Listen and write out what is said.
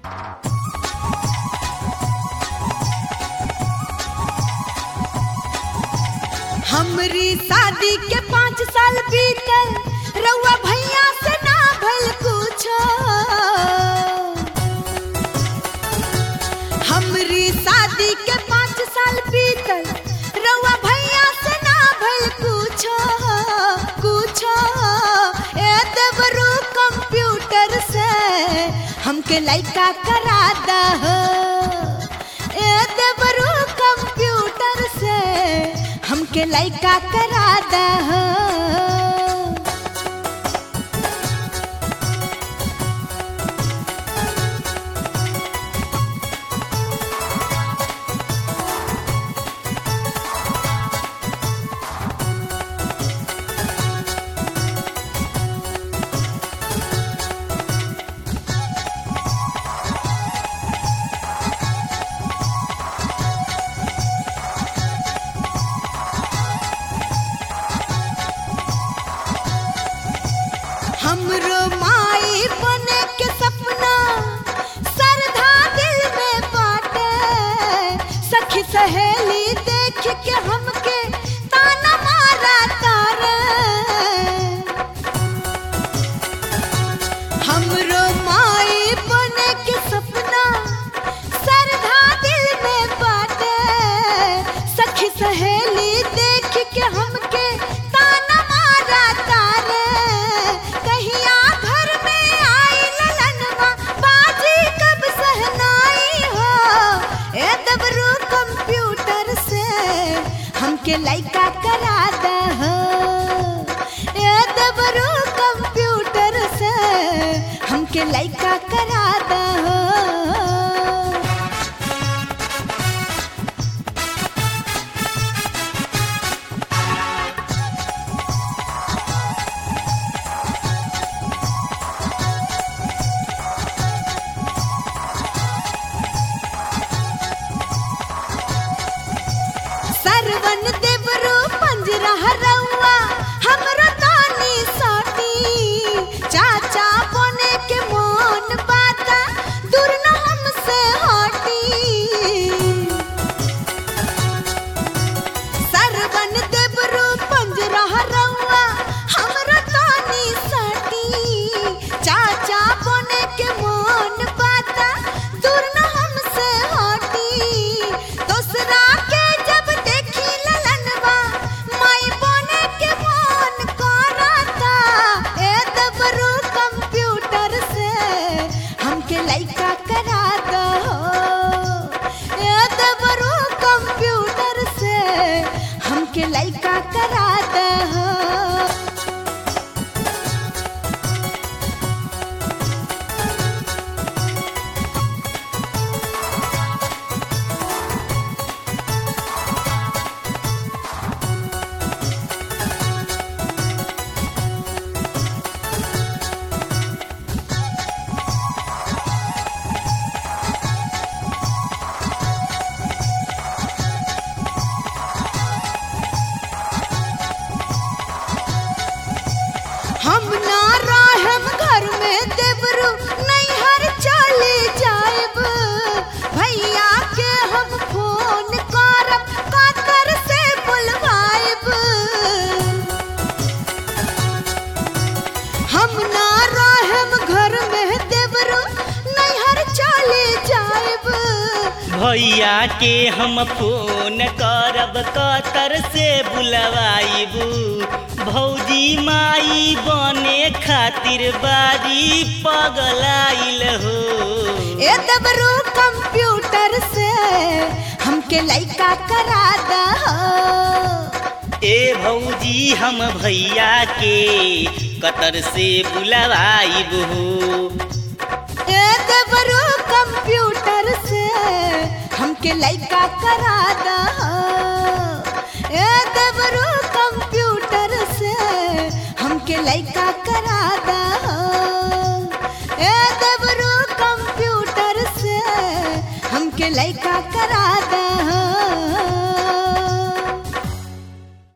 हमरी शादी के पाँच साल बीतल रउआ भैया से ना भल कुछो हमरी शादी के पाँच साल बीतल रउआ भैया से ना भल कुछो कुछो ए देवरू कंप्यूटर से हमके लइका करा दहो ए देवरू कंप्यूटर से हमके लइका करा दहो हमरो माई बने के सपना सरधा दिल में बाटे सखी सहेली देख के हमके ताना मारा तारे हमरो माई बने के सपना सरधा दिल में बाटे सखी सहेली देख के हमके ताना मारा तारे कहिया घर में आई ललनवा बाजी कब सहनाई हो ए दबरू कंप्यूटर से हमके लइका करा दहो ए दबरू कंप्यूटर से हमके लइका करा दहो सरवन देवरू पंजरा रउआ हमरो तानी साटी चाचा बने के मोन बाता दूर न हमसे हटी सरवन देवरू पंजरा रउआ हमरो तानी साटी चाचा बने के मोन बाता दूर न हमसे हटी दोसरा के जब देखी ललनवा माई बने के मोन करता ए दबरू कंप्यूटर से हमके लइका करा दहो ए दबरू कंप्यूटर से हमके लइका करा दहो हम ना रहम घर में देवरू नैहर चले जाएब भैया के हम फोन करब कातर से बुलवाएब हम ना रहम घर में देवरू नैहर चले जाएब भैया के हम फोन करब कतर से बुलवाइबू भौजी माई बने खातिर बारी पगलाइल हो ए दबरू कंप्यूटर से हमके लइका करा दहो ए भौजी हम भैया के कतर से बुलवाइबू ए दबरू कंप्यूटर से हमके लइका करा दहो ए दबरू कंप्यूटर से हमके लइका करा दहो ए दबरू कंप्यूटर से हमके लइका करा दहो